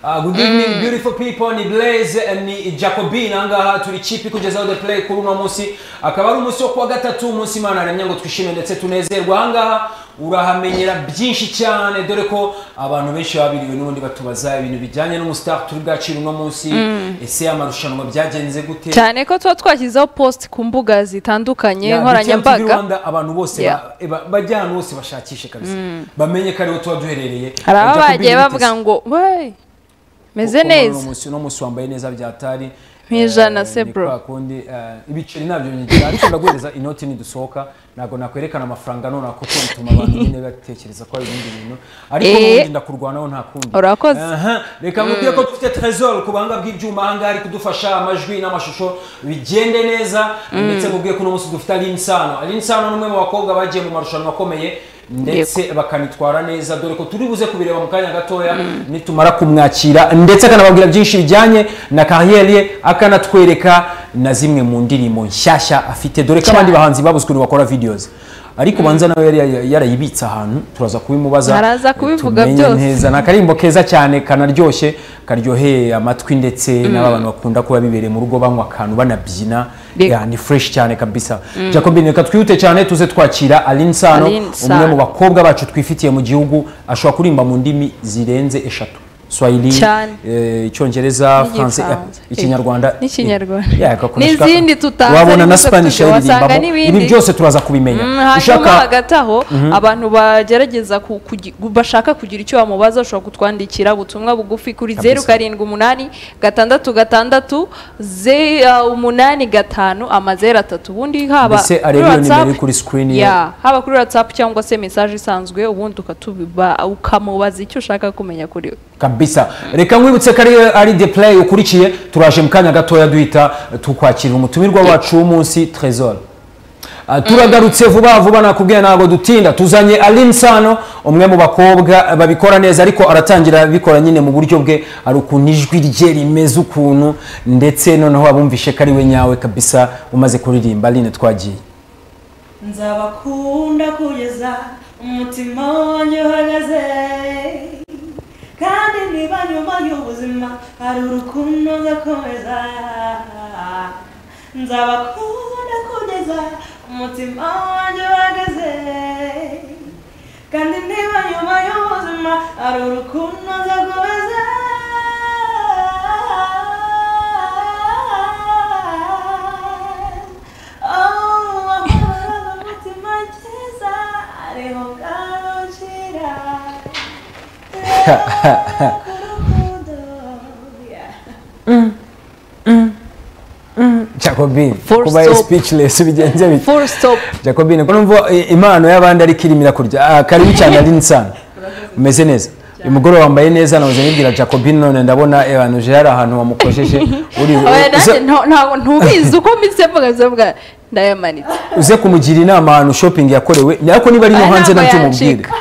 Uh, good evening beautiful people ni blaze ni jacobin ahangaha turi kipi kugezaho the play kuri uno munsi akaba ari umunsi wo kuwa gatatu umunsi imana yaremye ngo twishime ndetse tunezerwe ahangaha urahamenyera byinshi cyane dore ko abantu benshi babiriwe n'ubundi batubaza ibintu bijyanye n'umusitari turi bwacira uno munsi ese amarushanwa byagenze gute cyane ko tuba twashyizeho post ku mbuga zitandukanye Yeah, Dukirango TV nkoranyambaga Rwanda, abantu bose Yeah. ba- ba- bajya ahantu hose bashakishe kabisa bamenye ko ariho tuba duherereye Jacob hari ababa bagiye Benitez. bavuga ngo we meze Kuko muri uno neza munsi- uno munsi wambaye neza byatari Nk'ijana Eh, se ni bro. kwa kundi eh, ibiceri nabyo nyigira ariko ndaguhereza inoti nidusohoka ntabwo nakwerekana amafaranga none ako bituma abantu nyine batekereza ko hari ibindi bintu ariko Eh. n'ubundi ndakurwanaho nta kundi Urakoze. Aha, reka mubwire ko dufite trezor ku buhanga bw'ibyuma ahangaha ari kudufasha amajwi n'amashusho bigende neza ndetse mubwiye ko uno munsi dufite alinsano alinsano ni umwe mu bakobwa bagiye mu marushanwa akomeye ndetse bakanitwara neza dore ko turi buze kubireba mu kanya gatoya nitumara kumwakira ndetse akanababwira byinshi bijyanye na kariyeri ye akanatwereka na zimwe mu ndirimbo nshyashya afite dore ko abandi bahanzi babuze ukuntu bakora videos ariko ubanza nawe yari yari yarayibitse ahantu turaza kubimubaza Araza kubivuga tumenye byose. neza ni akarimbo keza cyane kanaryoshye karyoheye amatwi ndetse n'abantu bakunda kuba bibereye mu rugo banywa akantu banabyina Yego. Yeah, ni fresh cyane kabisa jacobin reka twihute cyane tuze twakira aline sano Aline umwe mu Sano. bakobwa bacu twifitiye mu gihugu ashobora kurimba mu ndimi zirenze eshatu swahili Cyane. eh, icyongereza france eh, N'igifaransa. ikinyarwanda N'ikinyarwanda. Yeah, agakoreshwa- N'izindi tutazi, wabona na ariko spanish tujya wasanga ayiririmbamo n'ibindi. ibi byose turaza kubimenya Mm, hanyuma hagati aho abantu bagerageza ku- kugi- gu- bashaka kugira icyo bamubaza ushobora kutwandikira ubutumwa bugufi kuri Kabisa. zeru karindwi umunani gatandatu gatandatu ze- uh, umunani gatanu amazeru atatu ubundi haba mbese arebe iyo nimero iri kuri screen ye ya haba kuri watsapu cyangwa se mesaje isanzwe ubundi ukatubiba ukamubaza icyo ushaka kumenya kuri we kabisa reka nkwibutse ko ari ari the play ukurikiye turaje mu kanya gatoya duhita tukwakirira umutumirwa wacu w'umunsi trezor Ah, turagarutse vuba vuba nakubwiye ntabwo dutinda tuzanye aline sano umwe mu bakobwa babikora neza ariko aratangira abikora nyine mu buryo bwe hari ukuntu ijwi rye rimeze ukuntu ndetse noneho abumvishe ko ari we nyawe kabisa umaze kuririmba aline twagiye nzabakunda kugeza umutima wanjye uhagaze kandi niba nyuma y'ubuzima hari urukundo ngakomeza nzabakunda kugeza umutima wanjye uhagaze kandi niba nyuma y'ubuzima hari urukundo ngakomeza jacobin Full kuba stop. speechless bigenze bite full stop jacobine ko numva eh, impano y'abandi ariko irimira kurya Ah, karibu cyane ari insana umeze neza uyu mugore wambaye neza nahoze nibwira jacobine none ndabona abantu hari ahantu wamukojeje uri Oya, nanjye uze- nta- ntabwo ntubizi uko mpise mvuga bivuze mvuga ndayamanitse uze kumugira inama ahantu shopping yakorewe ariko niba ari no Oya, hanze ntabwo nacyo mubwire yacika.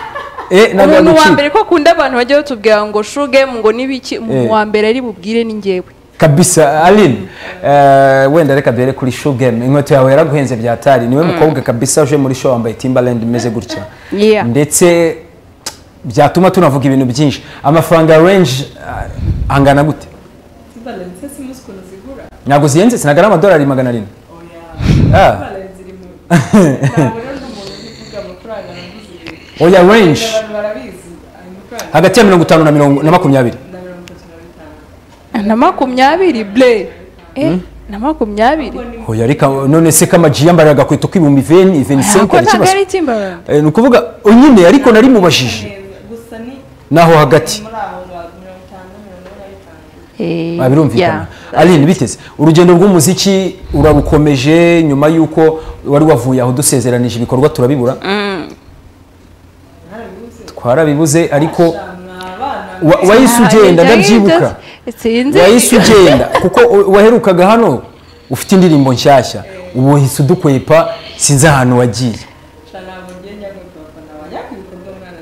Eh, ntabwo umuntu wa yagucika. mbere ko akunda abantu bajya batubwira ngo shugemu ngo n'ibiki umuntu Eh. wa mbere ari bubwire ni ngewe kabisa aline eh, wenda reka duhere kuri show game inkweto yawe yaraguhenze byatari niwe mukobwa kabisa uje muri show wambaye timbaland imeze gutya Yeah. ndetse byatuma tunavuga ibintu byinshi amafaranga ya range ah, angana gute Timbaland se simuzi ukuntu zigura ntabwo zihenze sinaga ari amadolari magana arindwi oya Ah. Timbaland ziri mu ntabwo rero ndi umuntu uvuga amafaranga naguze oya range abantu barabizi ayo mafaranga hagati ya mirongo itanu na mirongo na makumyabiri na mirongo itatu na bitanu na makumyabiri ble eh na makumyabiri oya reka none se kamaji yambariye agakweto k'ibihumbi veni iveni ko senkari ntabwo ikibazo ari timbaland Eh, ni ukuvuga oh, nyine ariko nari mubajije Neza, gusa ni naho hagati muri aho ba mirongo itanu na mirongo ine Eh, na bitanu Ah, birumvikana yeah. aline biteze urugendo rw'umuziki urabukomeje nyuma y'uko wari wavuye aho dusezeranije ibikorwa turabibura twarabibuze ariko ni abana wa- wahise ugenda Ntabwo ndabyibuka byari- sinzi wahise ugenda kuko u- waherukaga hano ufite indirimbo nshyashya ubu uhise udukwepa sinzi ahantu wagiye cyane ntabwo ngenda ngo abafana bajya ku bikorwa umwana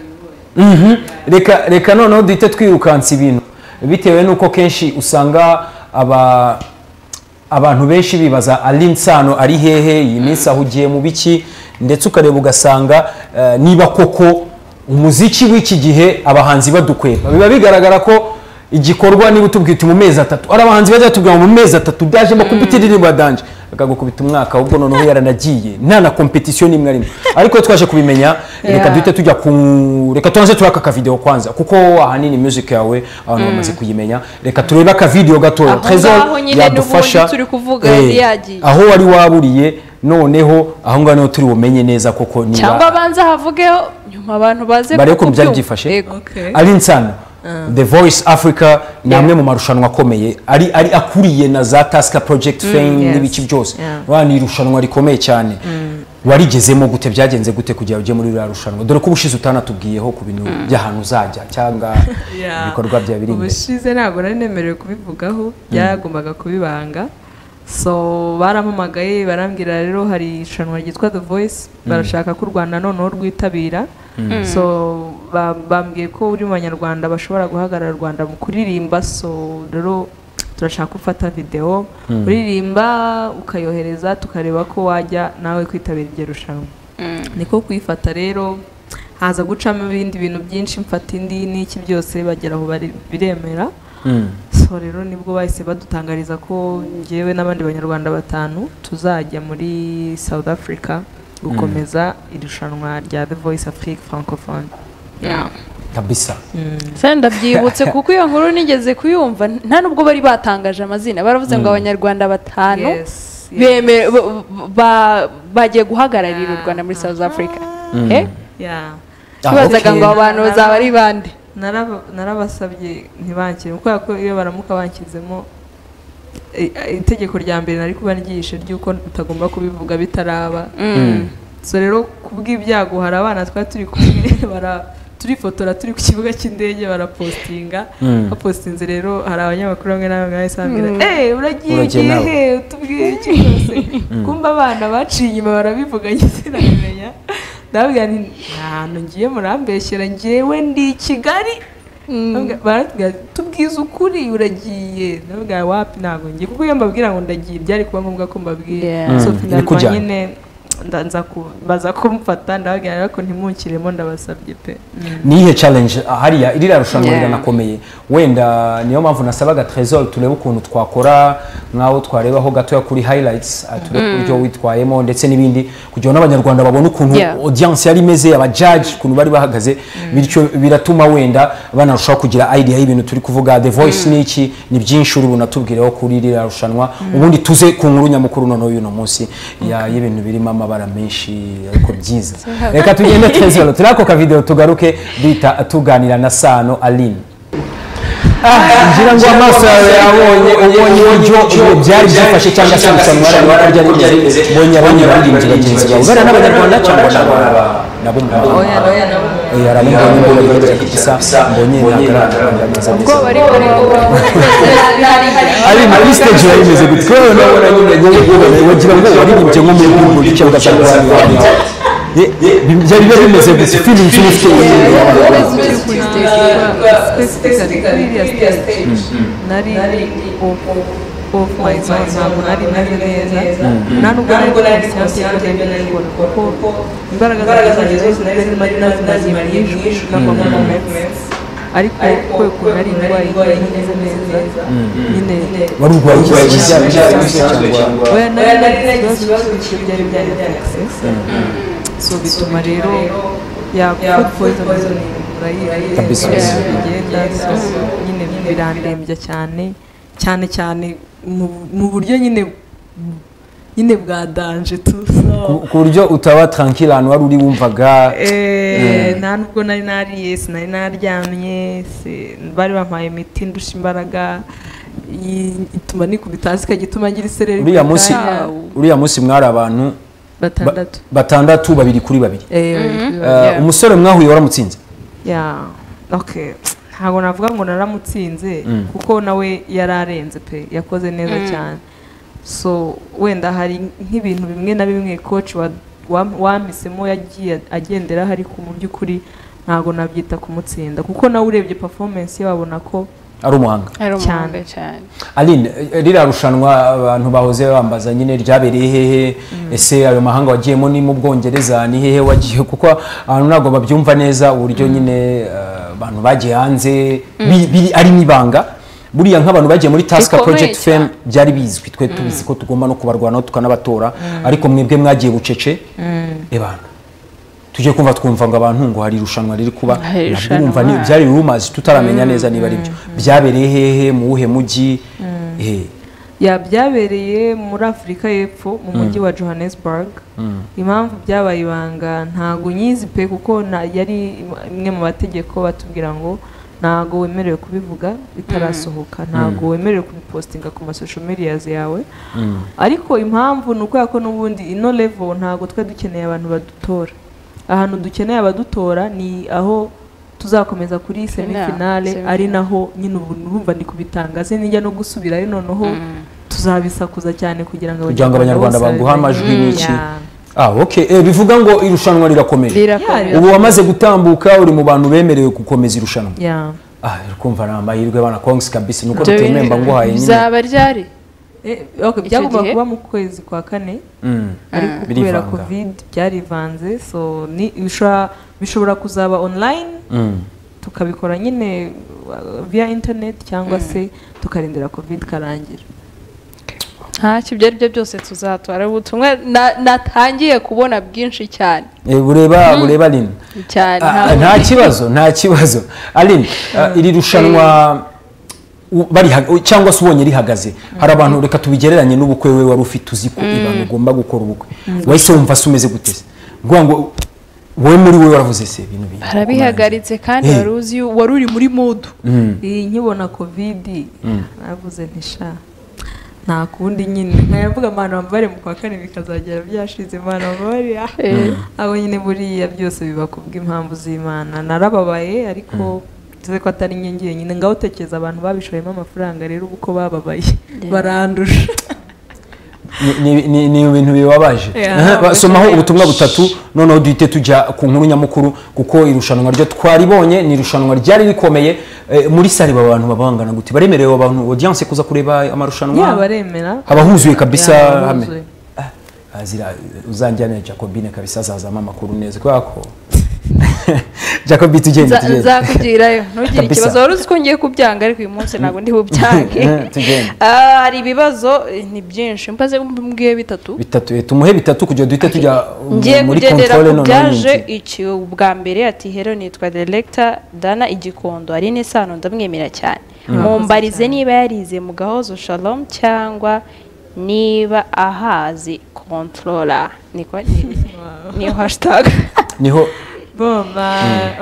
biboye Mhm. reka reka noneho duhite twirukansa ibintu bitewe n'uko kenshi usanga aba abantu benshi bibaza ari insano ari hehe iyi minsi aho ugiye mu biki ndetse ukareba ugasanga eh, niba koko umuziki w'iki gihe abahanzi badukwepa biba bigaragara ko igikorwa niba utubwiye uti mu mezi atatu hari abahanzi bajya batubwira ngo mu mezi atatu ndaje mbakubita indirimbo ya danje akagukubita umwaka ahubwo noneho yaranagiye nta na kompetisiyo n'imwe arimo ariko twaje kubimenya reka Yeah. duhite tujya ku reka tubanze turaka akavidewo kwanza kuko ahanini music yawe abantu bamaze kuyimenya reka turebe akavidewo gatoya Aho Trezor ngaho nyine yadufasha. n'ubundi turi kuvuga Eh, yari yagiye. aho wari waburiye noneho aho ngaho niho turi bumenye neza koko niba cyangwa abanza havugeho nyuma abantu baze barebe ukuntu byari kubyumva. byifashe Yego. Okay. ari insano the voice africa ni amwe mu marushanwa akomeye ari ari akuriye na za tasika project fame yes. n'ibice byose Yeah. urabona ni irushanwa rikomeye cyane warigezemo gute byagenze gute kugira ujye muri ririya rushanwa dore ko ubushize utanatubwiyeho ku bintu by'ahantu uzajya cyangwa Yeah. ibikorwa byawe biri imbere ubushize ntabwo nari nemerewe kubivugaho byagombaga kubibanga so barampamagaye barambwira rero hari irushanwa ryitwa the voice barashaka ko u rwanda noneho rwitabira so ba- bambwiye ko uri mu banyarwanda bashobora guhagarara u rwanda mu kuririmba so rero turashaka gufata videwo uririmba ukayohereza tukareba ko wajya nawe kwitabira iryo rushanwa niko kuyifata rero haza gucamo ibindi bintu byinshi mfata indi n'iki byose bagera aho bari- biremera Mm. so rero nibwo bahise badutangariza ko njyewe n'abandi banyarwanda batanu tuzajya muri south africa gukomeza irushanwa rya the voice afrique francophone kabisa Se ndabyibutse kuko iyo nkuru nigeze kuyumva nta n'ubwo bari batangaje amazina baravuze ngo abanyarwanda batanu Yes, yes. beme- ba- ba- bagiye guhagararira u rwanda muri south africa Eh? Yeah. Ah, tubazaga okay. ngo abantu bazaba ari bande Naraba- narabasabye ntibakire kubera ko iyo baramuka banshyizemo i- i- itegeko rya mbere nari kuba ryishe ry'uko utagomba kubivuga bitaraba so rero kubw'ibyago hari abana twari turi kumwe bara- turifotora turi ku kibuga cy'indege barapositinga Mm. bapositinze rero hari abanyamakuru bamwe na bamwe bahise bambwira eee uragiye Uragiye ugiye nawe." he utubwiye iki rwose kumva abana baciye inyuma barabivuga sinabimenya ndababwira nti nta hantu ngiye murambeshyera njyewe ndi i kigali Bambwira- baratubwira bati, tubwize ukuri uragiye ndababwira wapi ntabwo ngiye kuko iyo mbabwira ngo ndagiye byari kuba ngombwa ko mbabwira Yeah. so Mm, finalmente bikujyana. nyine nda- nza ku- baza kumfata ndababwira rero ko ntimunkiremo ndabasabye pe niyihe challenge ah, hariya iriya rushanwa Yeah. rirakomeye wenda niyo mpamvu nasabaga trezor turebe ukuntu twakora nk'aho twarebaho gatoya kuri highlights ah, turebe uburyo witwayemo ndetse n'ibindi kugira ngo n'abanyarwanda babone ukuntu Yeah. audience yari imeze abajaji ukuntu bari bahagaze bityo biratuma wenda banarushaho kugira idea y'ibintu turi kuvuga the voice ni iki ni byinshi uri bunatubwireho kuri ririya rushanwa ubundi tuze ku nkuru nyamukuru noneho y'uno munsi ya- y'ibintu birimo amabara menshi ariko byiza reka tugende twezero turi ako kavidewo tugaruke duhita tuganira na sano aline ngira ngo amaso yawe yabonye ubonye uburyo ibyo byari byifashe cyangwa se irushanwa wari wari ryari rimeze mbonye abonye abaririmbyi bagenzi bawe bariya n'abanyarwanda cyangwa n'abanyarwanda nabo mu mahanga oya arabona mbonye mbonye mbonye kabisa mbonye ntagaragaza neza ubwoba ariko ari muri stage yari imeze gutya rero nawe uranyura nyine wagira ngo waririmbye nko muri gumbo cyangwa se wari wari byari biba bimeze gutya feeling z'uba ufite nyine Always ukiri kuri stage. specifically kuriya stage nari off off my zone ntabwo nari meze neza nta nubwo nari gukora siyansi yanjye nari gukora kuko imbaraga zanjye zose nari zirimo ari nazo nazimariye ijwi nava mu moments ariko kwe ukuntu ari indwara imeze neza nyine wari urwaye iki Urwaye kijyanye ikizamini cy'ikibazo cyangwa oya nari nagize ikibazo cy'ibyari byari byakisesa so bituma rero ya food poisoning Kabisa. urayizi bigenda so nyine birandembya cyane cyane cyane mu- mu buryo nyine nyine bwa danje tu so ku buryo utaba tranquille ahantu wari uri wumvaga Eh, nta nubwo nari nariye sinari naryamye si- bari bampaye imiti ndusha imbaraga i- ituma nikubita hasi ikagituma ngira isereri uriya ku munsi itabi. uriya munsi mwari abantu ba- batandatu batandatu babiri kuri babiri Eh, Eh, yeah. umusore mwahuye waramutsinze Yeah. Okay. ntabwo navuga ngo naramutsinze kuko nawe yari arenze pe yakoze neza cyane so wenda hari nk'ibintu bimwe na bimwe coach wa- wam- wampisemo yagiye agenderaho ariko mu by'ukuri ntabwo nabyita kumutsinda kuko nawe urebye performance ye wabona ko ari umuhanga ari Cyane. umuhanga cyane aline eh, ririya rushanwa abantu bahoze bambaza nyine ryabereye hehe ese ayo mahanga wagiyemo ni mu bwongereza ni hehe wagiye kuko ahantu ntabwo babyumva neza uburyo nyine eh, abantu bagiye hanze bi- biri ari n'ibanga buriya nk'abantu bagiye muri task Bikomeye project fame cyane. byari bizwi twe tubizi ko tugomba no kubarwanaho tukanabatora ariko mwebwe mwagiye bucece ebana tujye kumva twumva ngo abantu ngo hari irushanwa riri kuba Hari nabwo irushanwa. wumva ni byari rumors tutaramenya neza niba ari byo byabereye hehe mu wuhe mujyi Eh, ya byabereye muri afurika y'epfo mu mujyi wa johannesburg impamvu byabaye ibanga ntago nyizi pe kuko na- yari imwe mu mategeko batubwira ngo ntago wemerewe kubivuga bitarasohoka ntago wemerewe kubipostinga ku masosho medias yawe ariko impamvu ni ukubera ko n'ubundi ino level ntago twe dukeneye abantu badutora ahantu dukeneye abadutora ni aho tuzakomeza kuri semifinale semifinale. ari naho nyine ubu urumva ndi kubitangaza nijya no gusubirayo noneho tuzabisakuza cyane kugira ngo kugira ngo abanyarwanda baguhe amajwi Mm, n'iki ya. ah okay Eh, bivuga ngo irushanwa rirakomeje rirakomeye ubu wamaze gutambuka uri mu bantu bemerewe gukomeza irushanwa ya ah uri kumva ni amahirwe bana kongs kabisa nuko Ibyo rutemewe bintu mba nguhaye nyine bizaba ryari Eh, okay, byagomba gihe? kuba mu kwezi kwa kane Mm. ariko Birivanga. kubera covid byarivanze so ni bishobora- bishobora kuzaba online Mm. tukabikora nyine uh, via internet cyangwa se tukarindira covid karangira ntacyo ibyo aribyo byose tuzatora ubutumwa na- natangiye kubona bwinshi cyane Eh, bureba bureba lin cyane Ah, ntabwo- nta kibazo nta kibazo aline ah, iri rushanwa u- bari ha- u- cyangwa se ubonye rihagaze hari abantu reka tubigereranye n'ubukwe we wari ufite uzi ko ibanga ugomba gukora ubukwe wahise wumva se umeze gute se Nguvuga ngo wowe muri we waravuze se ibintu bibi barabihagaritse kandi Eh. wari uzi yu- wari uri muri mudu iyi nkibona covid navuze nti sha nta kundi nyine nkayavuga imana mbabare mu kwa kane bikazagera byashize imana mbabare ah. abo nyine buriya byose biba ku bw'impamvu z'imana narababaye ariko nzi ko atari njye njyenyine ngaho tekereza abantu babishoyemo amafaranga rero ubu uko bababaye barandusha Ni- ni- ni ni ibintu bibabaje Yeah. Aha, basomaho ubutumwa butatu noneho duhite tujya ku nkuru nyamukuru kuko irushanwa ryo twaribonye ni irushanwa ryari rikomeye Eh, muri sare aba bantu baba bangana gute baremerewe abantu audience kuza kureba amarushanwa yaba baremera haba huzuye kabisa Yeah, hamwe huzuye. Ah, azira uzanjyana Jacobine kabisa azazama amakuru neza kubera ko Jacobi tugende Nza- tugende nzakugirayo ntugire Kabisa. ikibazo wari uzi ko ngiye kubyange ariko uyu munsi ntabwo ndi bubyange Tugende. Ah, hari ibibazo eh, ni byinshi mbaze mbwiye bitatu bitatu eh, tumuhe bitatu kugira duhite tujya uh, ngiye muri kugendera control ku noneho byaje n'inzu. iki ubwa mbere ati hero nitwa deregita dana igikondo hari n'isano ndamwemera cyane mumbarize niba yarize mu gahozo shalom cyangwa niba ahazi kontorora niko ni- niyo hashitage niho bomba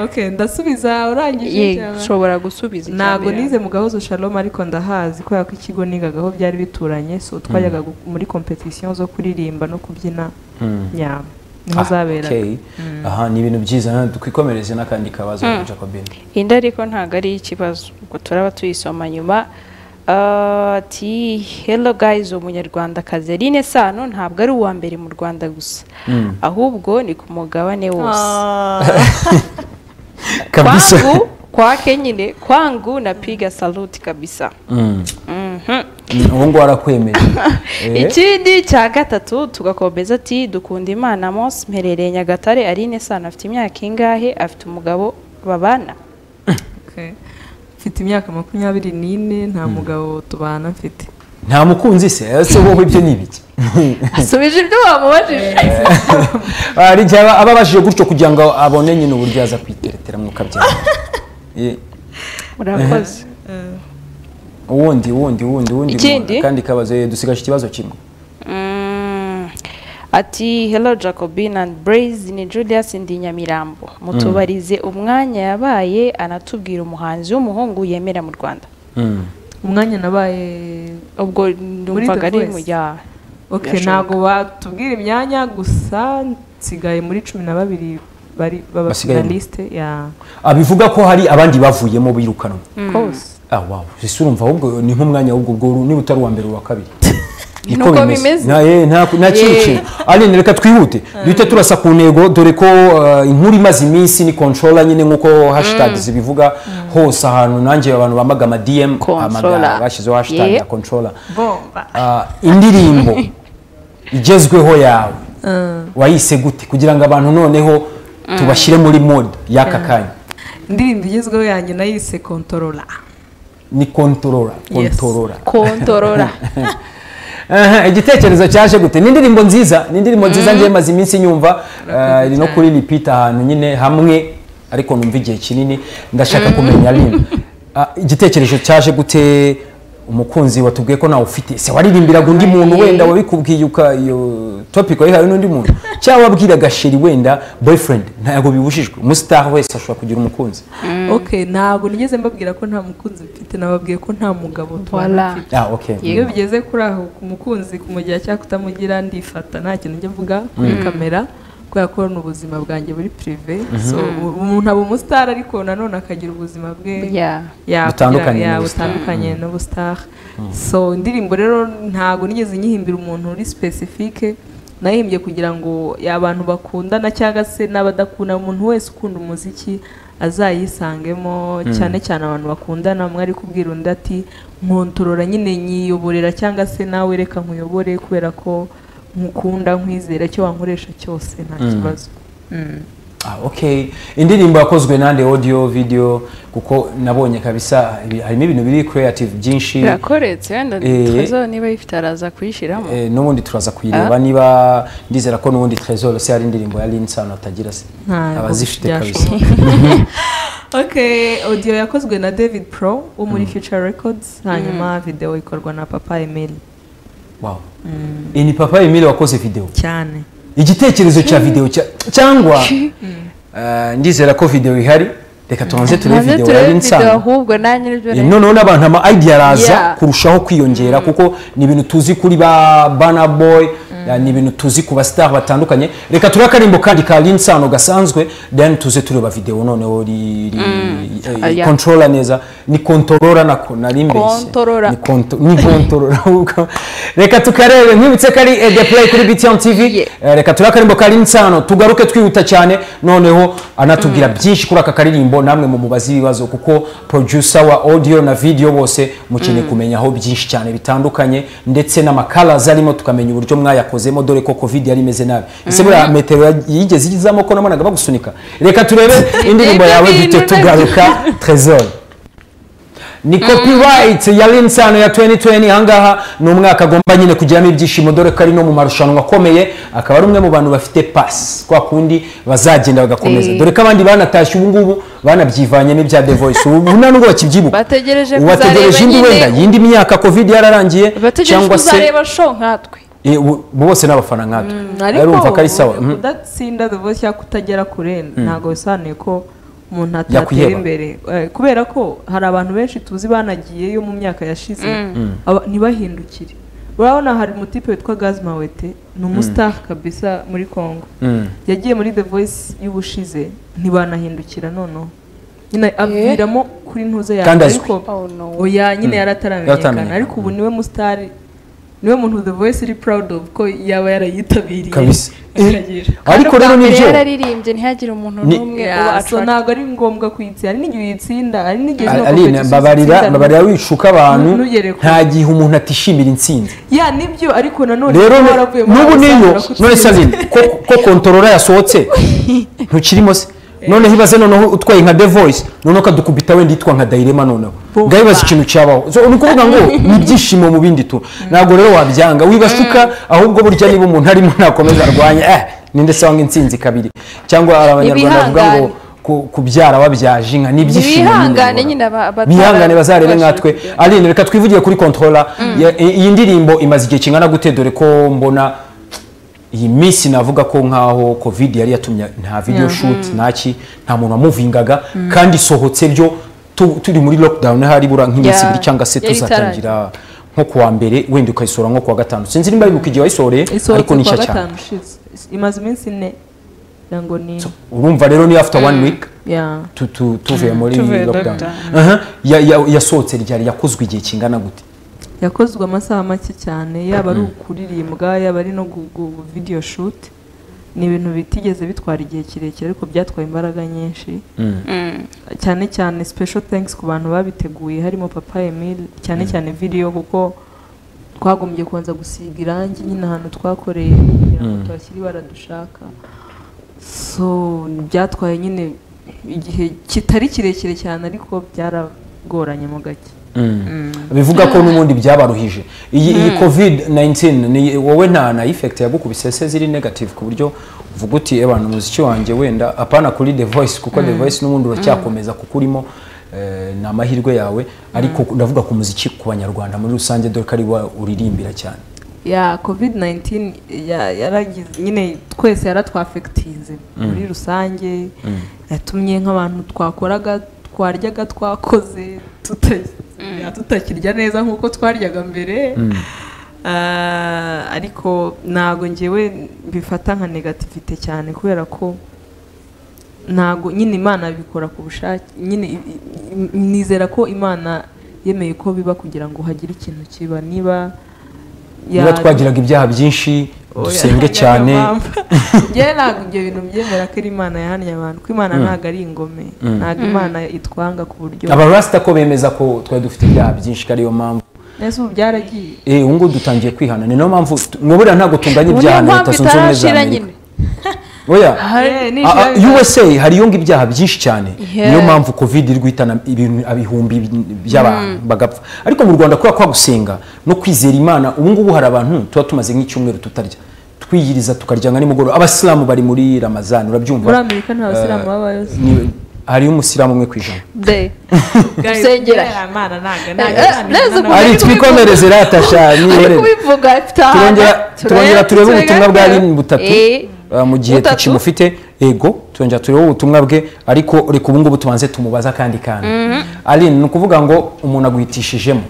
okay ndasubiza urangije cyangwa? nshobora gusubiza icya ntabwo mbere. nize mu gahozo shalom ariko ndahazi kubera ko ikigo nigagaho byari bituranye so twajyaga gu- muri competition zo kuririmba no kubyina ya niho Ah, zaberaga okay. aha ni ibintu byiza twikomereze n'akandi kabazo Jacobine indi ariko ntabwo ari ikibazo ubwo turaba tuyisoma nyuma Ah, ati hello guys umunyarwandakazi Aline Sano ntabwo ari uwa mbere mu Rwanda gusa ahubwo ni ku mugabane wose kabisa kwangu kwake nyine kwangu napiga saluti kabisa Mm, ubu ngubu arakwemeje Eh, ikindi cya gatatu tugakomeza ati dukunda imana mose mperereye nyagatare Aline Sano afite imyaka ingahe afite umugabo babana Okay. mfite imyaka makumyabiri n'ine nta mugabo tubana mfite nta mukunzi se ese wowe ibyo ni ibiki asubije ibyo wamubajije hari igihe aba ababashije gutyo kugira ngo abone nyine uburyo yaza kwiteretera mwuka byabo urakoze uwundi uwundi uwundi uwundi Ikindi? kandi kabazo eh, dusigaje ikibazo kimwe Mm. ati hello jacobin and braze ni julius ndi nyamirambo mutubarize umwanya yabaye anatubwira umuhanzi w'umuhungu yemera mu rwanda umwanya nabaye ubwo The ndumvaga ari Voice. mu rya okay ntabwo batubwira imyanya gusa nsigaye muri cumi na babiri bari baba Basigaye. finaliste ya Ah, bivuga ko hari abandi bavuyemo birukanwe course ah wow ese urumva ahubwo ni nk'umwanya w'ubwo bwo niba utari uwa mbere uwa kabiri Niko Nuko bimeze. nta eh, nta nta kindi Yeah. kintu ariko reka twihute duhite turasa ku ntego dore ko ah, inkuru imaze iminsi ni controller nyine nk'uko hashtag zibivuga hose ahantu nanjye abantu bamaga ama DM Controller. amaga bashyizeho hashtag Yeah. ya controller bomba Ah, indirimbo igezweho yawe wayise gute kugira ngo abantu noneho tubashyire muri mode y'aka kanya indirimbo igezweho yanjye nayise kontorora ni kontorora Yes. kontorora kontorora Aha, igitekerezo cyaje gute ni indirimbo nziza ni indirimbo nziza ngiye maze iminsi nyumva eh, iri no kuri repeat ahantu nyine hamwe ariko numva igihe kinini ndashaka kumenya rimwe Ah, igitekerezo cyaje gute umukunzi watubwiye ko nawe ufite se waririmbiraga undi muntu Aye. wenda wabikubwiye uka iyo topic wayihawe n'undi muntu cyangwa wabwiraga sheri wenda boyfriend ntabwo bibujijwe umustar wese ashobora kugira umukunzi ok ntabwo nigeze mbabwira ko nta mukunzi mfite nababwiye ko nta mugabo Voila. mfite ah okay iyo bigeze kuri aho ku mukunzi kumugira cyangwa kutamugira ndifata nta kintu njya mvuga kuri kamera kubera ko ni ubuzima bwanjye buri pirive So, umuntu aba umusitari ariko nanone akagira ubuzima bwe Yeah. Yeah, Butandukanye kugira- yeah, n'ubusitari. butandukanye n'ubusitari so indirimbo rero ntabwo nigeze nyihimbira umuntu uri specifique nahimbye kugira ngo abantu bakundana cyangwa se n'abadakunda umuntu wese ukunda umuziki azayisangemo cyane cyane abantu bakundana umwe ari kubwira undi ati nkontorora nyine nyiyoborera cyangwa se nawe reka nkuyobore kubera ko nkukunda nkwizera icyo wankoresha cyose nta kibazo Mm. Ah, okay indirimbo yakozwe nande audio video kuko nabonye kabisa ibi- harimo ibintu biri creative byinshi birakoretse wenda Eh. trezo niba yifite araza kuyishyiramo Eh, n'ubundi turaza kuyireba niba ndizera ko n'ubundi Trezor se hari indirimbo ya Linsano atagira se Ntabwo abazifite kabisa byashoboka. ok audio yakozwe na david pro wo muri future records hanyuma video ikorwa na papa emil wow Eh, ni papa Emile wakoze video cyane igitekerezo cya video cya cyangwa eh, ndizera ko video ihari reka tubanze turebe maze video ya turebe video Linsano ahubwe nanjye nibyo Eh, noneho n'abantu ama idea araza Yeah. kurushaho kwiyongera kuko ni ibintu tuzi kuri ba bana boy eh, ni ibintu tuzi ku basitari batandukanye reka turi akarimbo kandi ka linsano gasanzwe then tuze tureba video noneho ri, ri, eh, Yeah. controller neza ni controller nako nari mbese Controller. ni konto- ni controller ahubwo reka tukarebe nkwibutse ko ari eh, the play kuri BTN TV Yeah. Eh, reka turi akarimbo ka linsano tugaruke twihuta cyane noneho anatubwira byinshi kuri aka karirimbo namwe mu mubazi ibibazo kuko producer wa audio na video bose mukeneye kumenyaho byinshi cyane bitandukanye ndetse n'amakaraza arimo tukamenya uburyo mwayakozemo dore ko covid yari imeze nabi ese buriya metero ya- yigeze igizamo ko nabonaga bagusunika reka turebe indirimbo Ibyo yawe bintu gito nabyo. tugaruka trezor ni copyright ya linsano ya 2020 ahangaha ni umwaka agomba nyine kugiramo ibyishimo dore ko ari no mu marushanwa akomeye akaba ari umwe mu bantu bafite pasi kwa kundi bazagenda bagakomeza Eh. dore ko abandi banatashye ubu ngubu banabyivanyemo ibya the voice ubu nta nubwo bakibyibuka bategereje uwategereje kuzareba indi nyine- wenda yindi myaka covid yararangiye bategereje cyangwa se kuzareba show nkatwe Eh, bo- bose n'abafana nkatwe ariko arumva ko ari sawa Mhm. kudatsinda the voice cyangwa kutagera kure ntabwo bisobanuye ko umuntu atatera Yakwiheba. imbere Eh, kubera ko hari abantu benshi tuzi banagiyeyo mu myaka yashize aba- ntibahindukire urabona hari umutipe witwa gazimawete ni umusitari kabisa muri congo Mm. yagiye muri the voice y'ubushize ntibanahindukira noneho nyine aviramo kuri ntuze Kandi yawe azwi. ariko Oh, no. oya nyine Yarataramenyekana. yarataramenyekana ariko ubu niwe musitari niwe muntu the voice iri proud of ko yaba yarayitabiriye Kabisa. akagira ariko rero Kandi ubwa mbere nibyo yararirimbye ntihagire umuntu Ni- n'umwe uba Yeah, so attracted. ntabwo ari ngombwa kuyitsinda hari n'igihe uyitsinda hari n'igihe no aline competition babarira utsinda. babarira wicuka Nu- abantu nugere kure. nta gihe umuntu atishimira intsinzi ya nibyo ariko nanone rero kuba ne- waravuye muri n'ubu Alexander niyo ko none utsinze. sabine ko- ko kontorora yasohotse ntukirimo se noneho ibaze noneho utwaye nka the voice noneho ukadukubita wenda yitwa nka dayirema noneho Bumva. ngabibaza ikintu cyabaho So, ni ukuvuga ngo ni ibyishimo mu bindi tu ntabwo rero wabyanga wibasuka ahubwo burya niba umuntu arimo nakomeza arwanya eh ninde se wanga intsinzi kabiri cyangwa hari abanyarwanda bavuga ngo Ntibihangane. ku- kubyara wabyaje inka ni ibyishimo Ntibihangane nyine nyine aba- abatara- bihangane bazarebe nkatwe bashaka kujya. aline reka twivugire kuri controller Ya- i- iyi ndirimbo imaze igihe kingana gute dore ko mbona iyi minsi navuga ko nkaho covid yari yatumye nta video shoot ntaki nta muntu wamuvingaga kandi isohotse byo tu- turi muri lockdown hari bura nk'iminsi Yeah. ibiri cyangwa se Yari tuzatangira nko kuwa mbere wenda ukayisohora nko kuwa gatanu sinzi nimba aribuka igihe wayisohoreye isohotse ariko ni kuwa nshya cyane gatanu ushize imaze iminsi ine kugira ngo ni urumva rero ni after one week ya tu- tu- tuvuye muri tuvuye lockdown lockdown. Aha. Ya- ya- yasohotse ryari yakozwe igihe kingana gute yakozwe amasaha make cyane yaba ari ukuririmba yaba ari no gu- gu- video shoot ni ibintu bitigeze bitwara igihe kirekire ariko byatwaye imbaraga nyinshi cyane cyane special thanks ku bantu babiteguye harimo papa Emile cyane cyane video kuko twagombye kubanza gusiga irangi nyine ahantu twakoreye kugira ngo tuhashyire ibara dushaka so byatwaye nyine igihe kitari kirekire cyane ariko byaragoranye mu gake bivuga ko n'ubundi byabaruhije iyi iyi covid 19 ni wowe nta na effect yagukubise se ziri negative ku buryo uvuga uti abantu umuziki wanjye wenda apana kuri the voice kuko the voice n'ubundi uracyakomeza kuko urimo eh, ni amahirwe yawe ariko ndavuga ku muziki ku banyarwanda muri rusange dore ko ari wa uririmbira cyane ya covid 19 ya- yaragize nyine twese yaratwafekitinze muri rusange yatumye nk'abantu twakoraga twaryaga twakoze tuta- ya, tutakirya neza nk'uko twaryaga mbere Ah, ariko ntabwo ngewe mbifata nka negativite cyane kubera ko ntabwo nyine imana bikora ku bushake nyine i- i- nizera ko imana yemeye ko biba kugira ngo hagire ikintu kiba niba ya- niba twagiraga ibyaha byinshi Oya, dusenge njya cyane mama. Njyewe ntabwo ibyo bintu byemera ko ari imana yahannye abantu ko imana ntabwo ari ingome ntabwo imana itwanga ku buryo abarasita ko bemeza ko twari dufite ibyaha byinshi ko ariyo mpamvu neza ubu byaragiye eh ubu ngubu dutangiye kwihana ni nayo mpamvu mwabura ntabwo tunganya ibyaha na leta zunze ubumwe za amerika oya Eh, ni Ah, ah, ijambo. USA hariyo ngo ibyaha byinshi cyane Yeah. niyo mpamvu covid iri guhitana ibintu ibihumbi by'abantu bagapfa ariko mu rwanda kubera kwa gusenga no kwizera imana ubu ngubu hari abantu tuba tumaze nk'icyumweru tutarya twiyiriza tukarya nka nimugoroba abasilamu bari muri ramazani urabyumva muri amerika nta basilamu babayo Ni- hariyo umusilamu umwe ku ijana de Guys, Dusengera. kubera imana ntabwo Eh, eh, neza ntabwo kuba- ari ariko twikomereze ratasha ari nihorere kubivuga afite ahantu turongera turebe- turongera turebe turebe ubutumwa bwa gato. rini butatu Eh, uh, mu gihe butatu. tukimufite ego turongera turebe ubutumwa bwe ariko reka ubu ngubu tubanze tumubaza akandi kantu aline ni ukuvuga ngo umuntu aguhitishijemo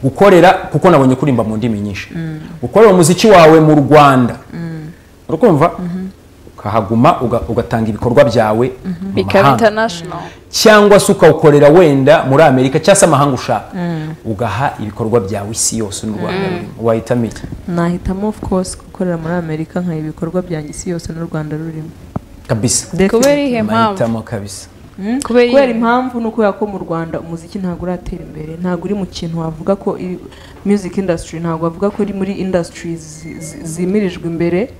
gukorera kuko nabonye kurimba mu ndimi nyinshi gukorera umuziki wawe mu rwanda urakumva ukahaguma uga- ugatanga ibikorwa byawe mu bikaba mahanga international cyangwa se ukawukorera wenda muri amerika cyangwa se amahanga ushaka ugaha ibikorwa byawe isi yose n'u rwanda wahitamo iki nahitamo of course gukorera muri amerika nkaba ibikorwa byanjye isi yose n'u rwanda rurimo kabisa kubera ihe mpamvu mahitamo kabisa kubera kubera iyi- impamvu ni ukubera ko mu rwanda umuziki ntabwo uratera imbere ntabwo uri mu kintu wavuga ko i- music industry ntabwo wavuga ko iri muri industries zi- zi- zimirijwe imbere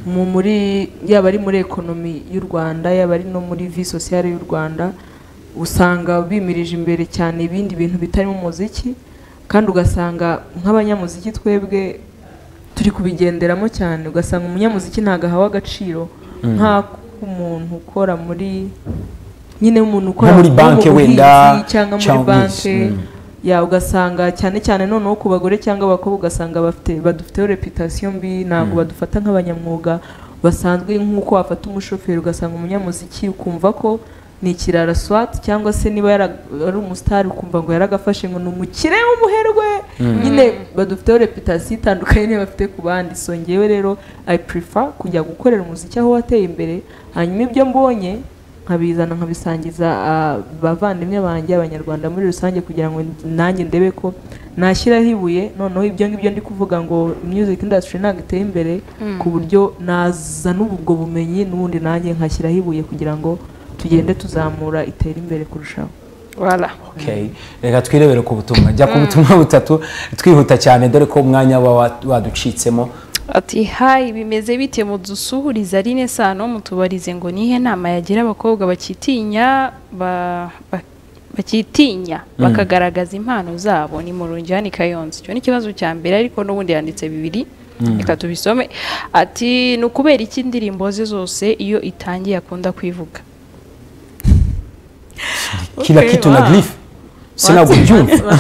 mu muri yaba ari muri ekonomi y'u rwanda yaba ari no muri vie sociale y'u rwanda usanga bimirije imbere cyane ibindi bintu bitarimo umuziki kandi ugasanga nk'abanyamuziki twebwe turi kubigenderamo cyane ugasanga umunyamuziki ntabwo ahawe agaciro nk'ak'umuntu ukora muri nyine umuntu ukora Nko muri mu banki buhinzi wenda, cyangwa muri cyangwa banki iki, mm. ya ugasanga cyane cyane noneho ku bagore cyangwa abakobwa ugasanga bafite badufiteho reputasiyo mbi ntabwo badufata nk'abanyamwuga basanzwe nk'uko wafata umushoferi ugasanga umunyamuziki ukumva ko ni ikirara swat cyangwa se niba yara- ari umusitari ukumva ngo yaragafashe ngo ni umukire w'umuherwe nyine badufiteho reputasiyo itandukanye n'iyo bafite ku bandi so ngewe rero i prefer kujya gukorera umuziki aho wateye imbere hanyuma ibyo mbonye nkabizana nkabisangiza ah, bavandimwe banjye abanyarwanda muri rusange kugira ngo nanjye ndebe ko nashyiraho ibuye noneho ibyo ngibyo ndi kuvuga ngo music industry ntabwo iteye imbere ku buryo nazana ubwo bumenyi n'ubundi nanjye nkashyiraho ibuye kugira ngo tugende tuzamura itere imbere kurushaho Voilà. Okay. reka twirebere ku butumwa jya ku butumwa butatu twihuta cyane dore ko umwanya uba wa- waducitsemo ati hayi bimeze bite mudusuhuriza rine sano mutubarize ngo nihe nama yagira abakobwa bakitinya ba- ba- bakitinya bakagaragaza impano zabo ni mu runjani kayonza icyo ni ikibazo cya mbere ariko n'ubundi yanditse bibiri reka tubisome ati ni ukubera iki indirimbo ze zose iyo itangiye akunda kwivuga kila Okay, kitu na wow. grief sinabwo byumva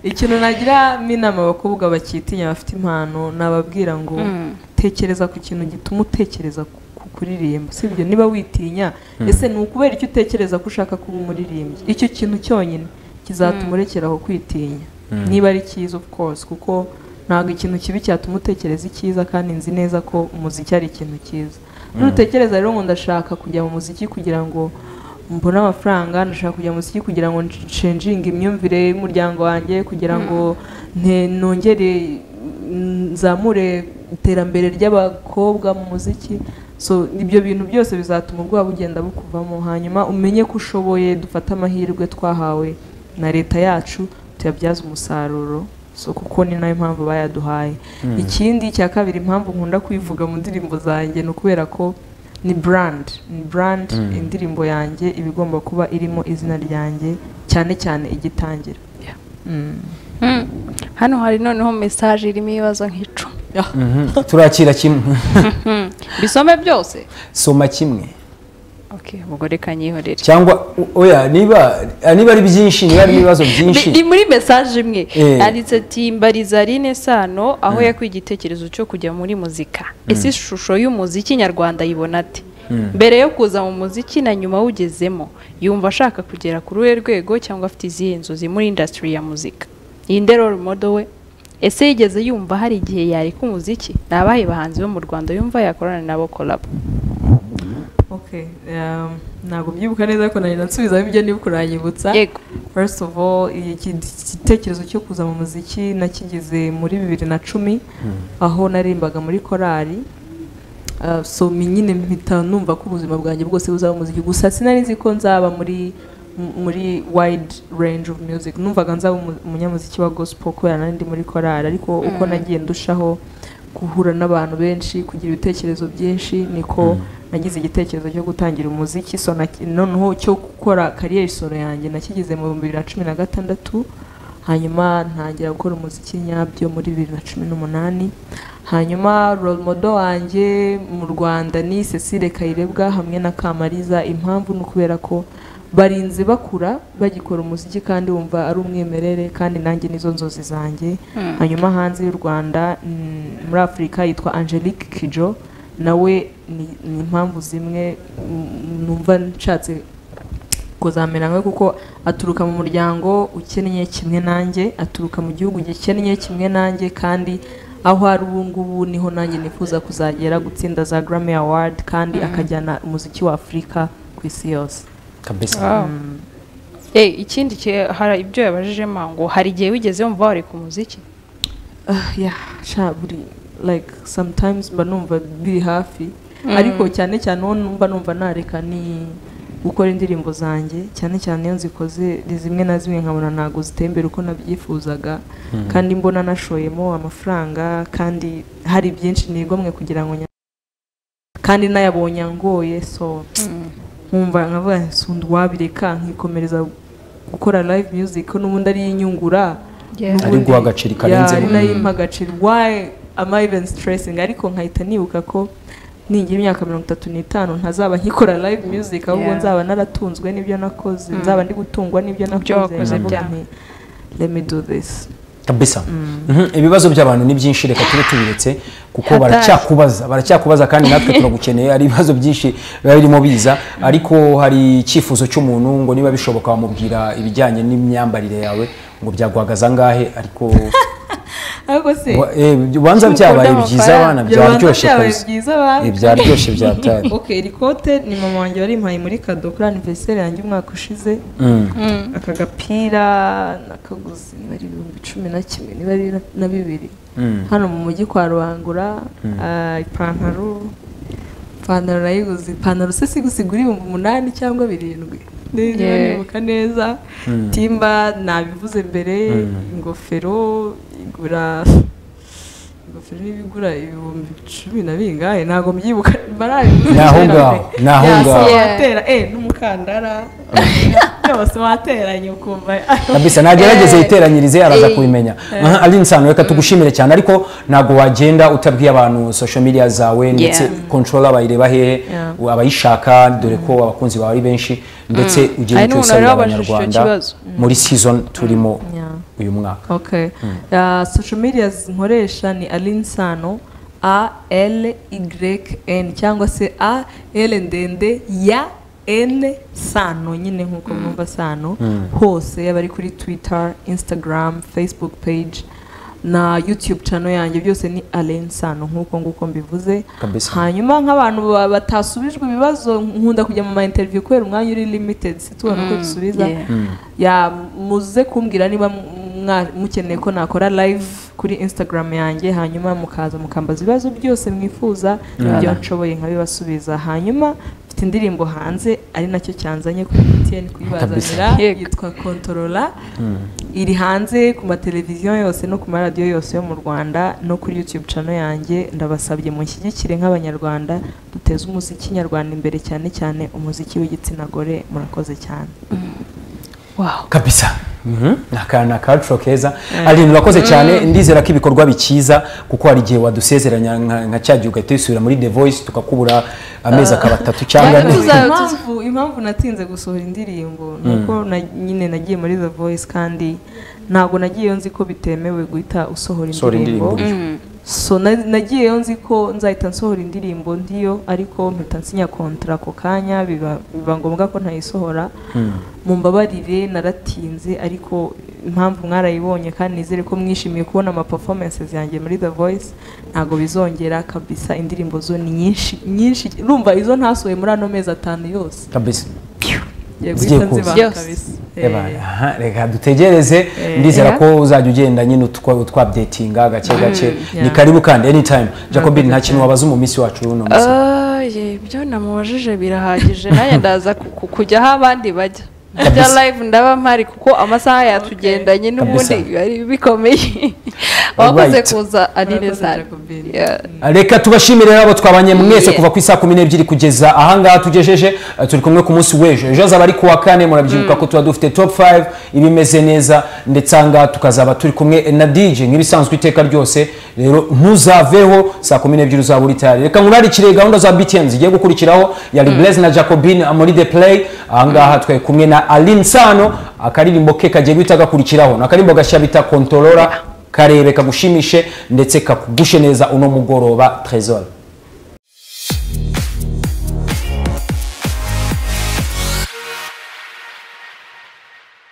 ikintu nagira inama abakobwa bakitinya bafite impano nababwira ngo tekereza ku kintu gituma utekereza ku- ku kuririmba sibyo niba witinya ese ni ukubera icyo utekereza ko ushaka kuba umuririmbyi icyo kintu cyonyine kizatuma urekeraho kwitinya niba ari cyiza of course kuko ntabwo ikintu kibi cyatuma utekereza icyiza kandi nzi neza ko umuziki ari ikintu cyiza nutekereza rero ngo ndashaka kujya mu muziki kugira ngo mbone amafaranga ndashaka kujya mu muziki kugira ngo nshenjinge imyumvire y'umuryango wanjye kugira ngo nte- nongere mm, nzamure iterambere ry'abakobwa mu muziki so ibyo bintu byose bizatuma ubwoba bugenda bukuvamo hanyuma umenye ko ushoboye dufate amahirwe twahawe na leta yacu tuyabyaze umusaruro so kuko ni nayo mpamvu bayaduhaye ikindi cya kabiri impamvu nkunda kwivuga mu ndirimbo zanjye ni ukubera ko ni brand ni brand indirimbo yanjye iba igomba kuba irimo izina ryanjye cyane cyane igitangira Mm. Mm. hano hari noneho mesaje irimo ibibazo nk'icumi turakira kimwe Mm. bisome byose soma kimwe okay ubwo reka nyihorere cyangwa oya niba niba ari byinshi niba ari ibibazo byinshi Ni- ni muri mesaje imwe Eh. yanditse ati mbariza Aline Sano aho yakuye igitekerezo cyo kujya muri muzika ese ishusho y'umuziki nyarwanda ayibona ate mbere yo kuza mu muziki na nyuma awugezemo yumva ashaka kugera ku ruhe rwego cyangwa afite izihe nzozi muri indasitiri ya muzika iyi ndero modo we ese yigeze yumva hari igihe yareka umuziki ni abahe bahanzi bo mu rwanda yumva yakorana nabo kolabo Okay, um, ntabwo mbyibuka neza ko nari nansubizaho ibyo niba kuranyibutsa yego first of all iki gitekerezo cyo kuza mu muziki nakigeze muri bibiri na cumi aho narimbaga muri korali Uh, so mi- nyine mpita numva ko ubuzima bwanjye bwose buzaba umuziki gusa sinari nzi ko nzaba muri m- muri wide range of music numvaga nzaba umu- umunyamuziki wa gospel kubera nari ndi muri korali ariko uko nagiye ndushaho guhura n'abantu benshi kugira ibitekerezo byinshi niko nagize igitekerezo cyo gutangira umuziki so naki- noneho cyo gukora kariyeri solo yanjye nakigize mu bihumbi bibiri na cumi na gatandatu hanyuma ntangira gukora umuziki nyabyo muri bibiri na cumi n'umunani hanyuma role model wanjye mu rwanda ni cecile kayirebwa hamwe na kamariza impamvu ni ukubera ko barinze bakura bagikora umuziki kandi wumva ari umwimerere kandi nanjye nizo nzozi zanjye hanyuma hanze y'u rwanda mm, muri afurika yitwa angelique kijo nawe ni ni impamvu zimwe mm, numva nshatse kuzamera nkawe kuko aturuka mu muryango ukennye kimwe nanjye aturuka mu gihugu gikennye kimwe nanjye kandi aho ari ubu ngubu niho nanjye nifuza kuzagera gutsinda za Grammy Award kandi akajyana umuziki wa Afurika ku isi yose kabisa Eh, ikindi ki- hari ibyo yabajijemo ngo hari igihe wigeze wumva wareka umuziki Ah, yeah, sha buri like sometimes mba numva biri hafi ariko cyane cyane uwo numva numva nareka ni gukora indirimbo zanjye cyane cyane iyo nzikoze ni zimwe na zimwe nkabona ntabwo ziteye imbere uko nabyifuzaga kandi mbona nashoyemo amafaranga kandi hari byinshi nigomwe kugira ngo nya- kandi nayabonye angoye so nkumva nkavuga nti, "Si undi wabireka nkikomereza gukora live music ko n'ubundi ari inyungura Ari guha agaciro ikarenzeho. Yeah, ari nayo impa agaciro why am I even stressing ariko nkahita nibuka ko ningira imyaka mirongo itatu n'itanu ntazaba nkikora live music ahubwo Yeah. nzaba naratunzwe n'ibyo nakoze nzaba ndi gutungwa n'ibyo wakoze nakoze byawe. nti, let me do this kabisa Mhm, ibibazo by'abantu ni byinshi reka tube tubiretse kuko Hatari. baracyakubaza baracyakubaza kandi natwe turagukeneye hari ibibazo byinshi biba birimo biza ariko hari icyifuzo cy'umuntu ngo niba bishoboka wamubwira ibijyanye n'imyambarire yawe ngo byaguhagaza angahe ariko ariko se wa- eh, ubanza byabaye Mukunda byiza amafaranga. abana Byabanza byaryoshye byabaye kabisa byiza abana. Eh, byaryoshye byatari ok iri kote ni mama wanjye warimpaye muri kado kuri aniveriseri yanjye umwaka ushize Mm. aka gapira nakaguze niba ari ibihumbi cumi na kimwe niba ari na- na bibiri Mm. hano mu mujyi kwa rubangura ah, ipantaro ipantaro nayiguze ipantaro se sigusigura ibihumbi umunani cyangwa birindwi niba Yeah. nibuka neza timba nabivuze mbere ingofero igura ingofero niba igura ibihumbi cumi na bingahe ntabwo mbyibuka barabivuze Ni aho ngaho, ni aho ngaho. watera eh n'umukandara yose wateranye ukumva kabisa nagerageze yiteranyirize araza kubimenya Aha, ari insano reka tugushimire cyane ariko ntabwo wagenda utabwiye abantu social media zawe ndetse controller bayireba hehe Yeah. abayishaka dore ko abakunzi bawe ari benshi ndetse ugiye Hari icyo n'umuntu usabira rero wabajije icyo abanyarwanda kibazo. muri season turimo Yeah. uyu mwaka okay Ah, social media nkoresha ni alinsano a l y n cyangwa se a l ndende ya n sano nyine nk'uko mwumva sano hose yaba ari kuri twitter instagram facebook page na youtube channel yanjye byose ni alen sano nk'uko nguko mbivuze Kabisa. hanyuma nk'abantu ba- batasubijwe ibibazo nkunda kujya mu ma interview kubera umwanya uri limited situbona uko dusubiza yeah. ya muze kumbwira niba m- mwa- mukeneye ko nakora live kuri instagram yanjye hanyuma mukaza mukambaza ibibazo byose mwifuza ibyo nshoboye nkabibasubiza hanyuma mfite indirimbo hanze ari nacyo cyanzanye kuri MTN kuyibazanira Yego. yitwa Controller iri hanze ku mateleviziyo yose no ku maradiyo yose yo mu Rwanda no kuri YouTube channel yanjye ndabasabye munshyigikire nk'abanyarwanda duteze umuziki nyarwanda imbere cyane cyane umuziki w'igitsina gore murakoze cyane kabisa Mhm. ni akana kacu keza aline urakoze cyane ndizera ko ibikorwa bikiza kuko hari igihe wadusezeranya nka- nka cya gihe ugahita wisubira muri the voice tukakubura amezi akaba atatu cyangwa Cyangwa tuza- impamvu impamvu natinze gusohora indirimbo ni uko na- nyine nagiye muri the voice kandi ntabwo nagiye nzi ko bitemewe guhita usohora Usohora indirimbo indirimbo so na- nagiyeyo nzi ko nzahita nsohora indirimbo ndiyo ariko mpita nsinya kontara ako kanya biba biba ngombwa ko ntayisohora mumbabarire naratinze ariko impamvu mwarayibonye kandi nizere ko mwishimiye kubona ama performances yanjye muri The Voice ntabwo bizongera kabisa indirimbo zo ni nyinshi nyinshi urumva izo ntasohoye muri ano mezi atanu yose kabisa ngiye Zigiye guhita kuza. nzibaha Yose. kabisa Eba, Eh, aha, reka dutegereze ndizera ko uzajya ugenda nyine utwa- utwabdetinga gake gake ni yeah. karibu kandi anytime jacobin nta Murakoze kintu wabaza mu minsi wacu w'uno munsi Oye, ibyo namubajije birahagije nanjye ndaza ku- ku- kujyaho abandi bajya bya Kabisa. live ndaba mpari kuko amasaha yatugendanye n'ubundi Kabisa. ari bikomeye wakoze Alright. kuza anine Murakoze, cyane Jacobine. Yeah. reka tubashimire rero abo twabanye mwese Yeah. kuva ku isaa kumi n'ebyiri kugeza ahangaha tugejeje eh, turi kumwe ku munsi w'ejo ejo hazaba ari ku wa kane murabyibuka ko tuba dufite top 5 ibimeze neza ndetse ahangaha tukazaba turi kumwe na dj nk'ibisanzwe iteka ryose rero ntuzaveho saa kumi n'ebyiri uzaba uri tayari reka nkurarikire gahunda za btn zigiye gukurikiraho yari blaise na jacobine muri the play ahangaha twari kumwe na aline nsano akaririmbo ke kagiye guhita gakurikiraho ni akaririmbo gashya bita kontorora karebe kagushimishe ndetse kakugushe neza uno mugoroba tresor